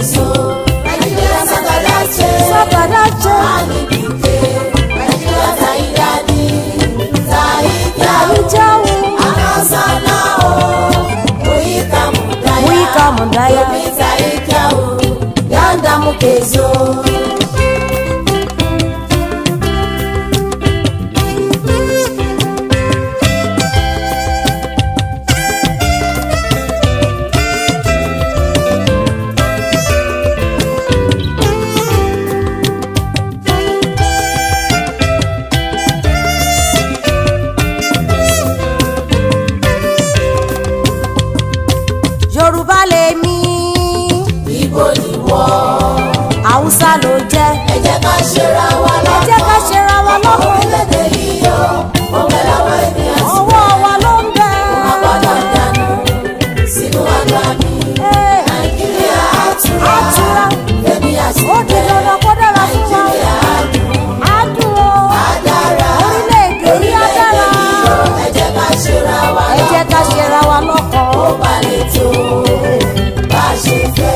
Kezo, Nigeria Sagadache, Sagadache, Ani Dike, Nigeria Zaidadi, Zaidia, Ijawu, Akasana o, Muika Mudaya, Muika Mudaya. Yomi Zaidia o, Yanda Mukezo. Yorùbá lèmi Ibo ni wọ́n. Haúsá ló jẹ́ ẹ jẹ́ ká ṣera wa ẹ lọ́kàn. jẹ́ ká ṣera wa lọ́kàn orílẹ̀-èdè yìí o ó bẹ lọ́wọ́ ènìyàn sí. ọwọ́ wa ló ń bẹ. a gbọ́dọ̀ dànù sínú àgbà mi. Ee, nàìjíríà á tura. Á tura. èmi àti ó di dandan kó dára fún wa nàìjíríà á dùn. á dùn ó á dára. orílẹ̀-èdè yìí á dára yìí o ẹ jẹ́ ká ṣera wa ẹ jẹ́ ká lọ́kàn. ṣera wa lọ́kàn. ó bá lè tó bá a ṣe fẹ́.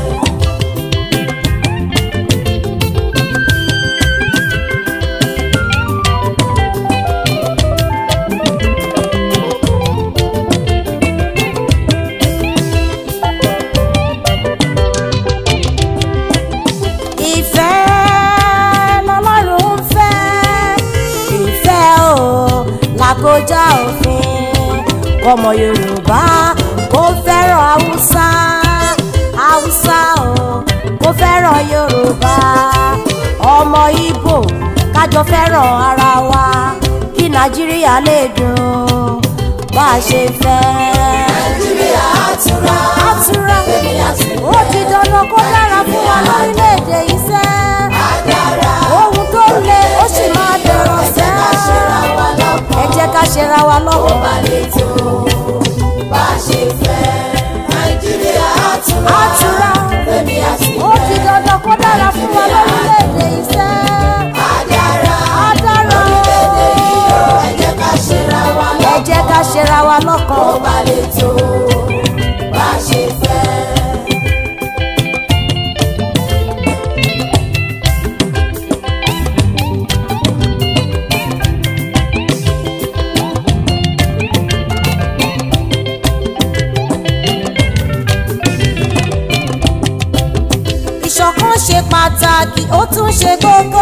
ìfẹ́ lọ́lọ́run ń fẹ́ ìfẹ́ o làkójá òfin ọmọ yorùbá kò fẹ́ràn haúsá haúsá o kò fẹ́ràn yorùbá ọmọ ìgbò kájọ fẹ́ràn ara wa kí nàìjíríà lè dùn bá a ṣe fẹ́. nàìjíríà á tura. á tura èmi àti ó di dandan kó dára fún wa lórílẹ̀‐èdè yìí sẹ́. á dára. ohun tó le ó sì máa dẹ̀rọ̀ ẹ jẹ́ ká ṣera sẹ́. wa lọ́kàn. ẹ jẹ́ ká ṣera wa ó lọ́wọ́. bá lè tó bá a ṣe fẹ́. nàìjíríà á tura. á tura èmi àti ó di dandan kó dára fún wa lórílẹ̀‐èdè yìí sẹ́. á dára. á dára orílẹ̀-èdè yìí o ẹ jẹ́ ká ṣera wa ẹ lọ́kàn. jẹ́ ká ṣera wa lọ́kàn. ó bá lè tó bá a ṣe fẹ́. ìṣọ̀kan ṣe pàtàkì ó tún ṣe kókó.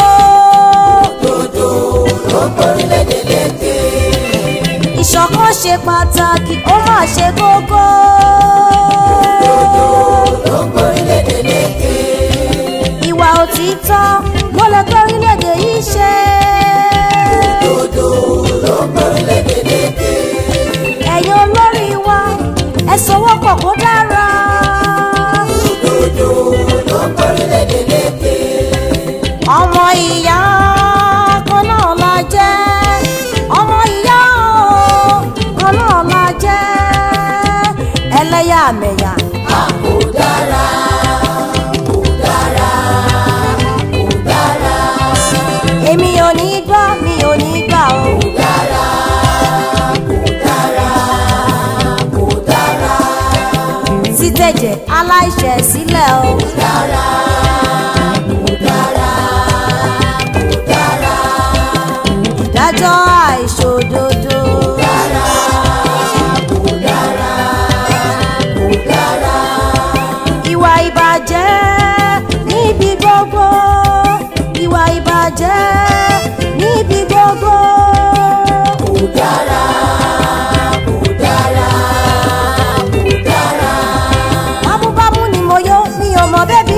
dodo ló ń borílẹ̀-èdè lékè. ìṣọ̀kan ṣe pàtàkì ó mà ṣe kókó. dodo ló ń borílẹ̀-èdè lékè. ìwà òtítọ́ ló lè torílẹ̀-èdè yìí ṣe. dodo ló ń borílẹ̀-èdè lékè. ẹ̀yin olórí wa ẹ sọwọ́pọ̀ kó dára. dodo ló ń borílẹ̀-èdè lékè. ọmọ ìyá kan náà la jẹ́ ọmọ ìyá o, kan náà la jẹ́ ẹlẹ́yàmẹ̀yà a kò dára kò dára kò dára èmi ò ní gbọ́ mi ò ní gbà o. kò dára kò dára kò dára títẹ̀jẹ̀ aláìṣẹ̀ sílẹ̀ o. kò dára kò dára kò dára ìdájọ́ àìṣòdodo. dára kò dára kò dára ìwà ìbàjẹ́ níbi gbogbo. ìwà ìbàjẹ́ níbi gbogbo. kò dára kò dára kò dára bámúbámú ni mo yó mi ò mọ bẹ́bí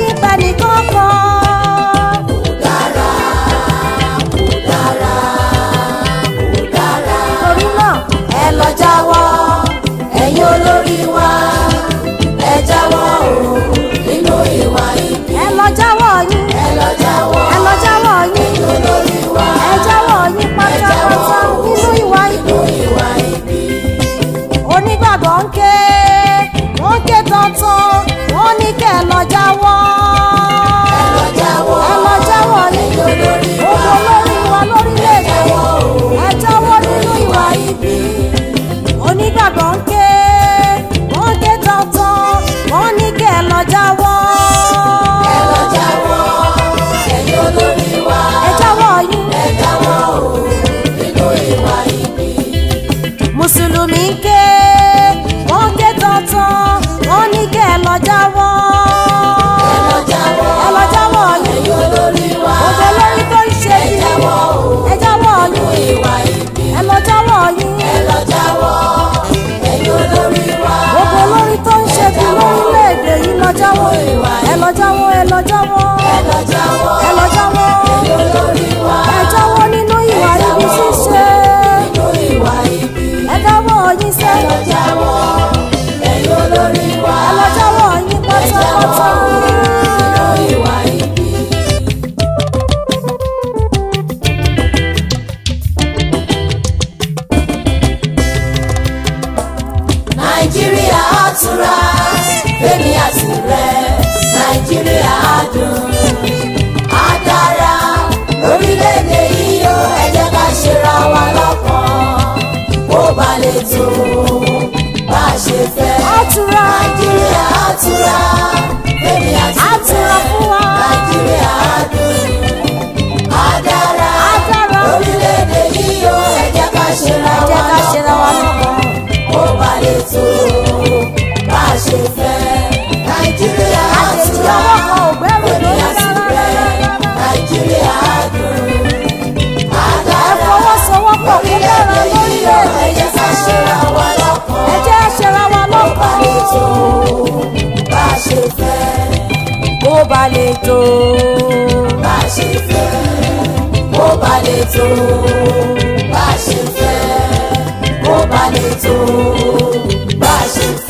jáwọ́ ẹ lọ jáwọ́ ẹ lọ jáwọ́ ẹ lọ jáwọ́ ẹ lọ jáwọ́ ẹ̀yin olórí wa ẹ jáwọ́ nínú ìwà ibi ṣíṣe nínú ìwà ibi ẹ jáwọ́ yín ẹ sẹ́ lọ jáwọ́ ẹ̀yin olórí wa ẹ lọ jáwọ́ yín ẹ jáwọ́ pátápátá. nínú ìwà ibi. nàìjíríà á túra fẹ́mi àti rẹ̀ nàìjíríà á dùn á dára lórílẹ̀‐èdè yìí ó ẹ jẹ́ ká ṣera wa lọ́kàn kó ba lè tó bá a ṣe fẹ́. Á túra. nàìjíríà á túra fẹ́mi àti Á túra fún wa. nàìjíríà á dùn á dára Á dára. lórílẹ̀‐èdè yìí ó ẹ jẹ́ ká ṣera ẹ jẹ́ wa ká ṣera wa lọ́kàn kó ba lè tó bá a ṣe fẹ́. nàìjíríà á àjèjì túra ọwọ́ kan ò gbẹ́rù fẹ́mi lórí àti rárá rẹ̀ nàìjíríà á dùn á ẹ dára fọwọ́sowọ́pọ̀ kó dára orílẹ̀-èdè yìí ó ẹ jẹ́ ká ṣera wa lọ́kàn ẹ jẹ́ ṣera wa bá lọ́kàn lè tó bá a ṣe fẹ́ kó ba lè tó. bá a ṣe fẹ́ kó ba lè tó bá a ṣe fẹ́ kó ba lè tó bá a ṣe fẹ́.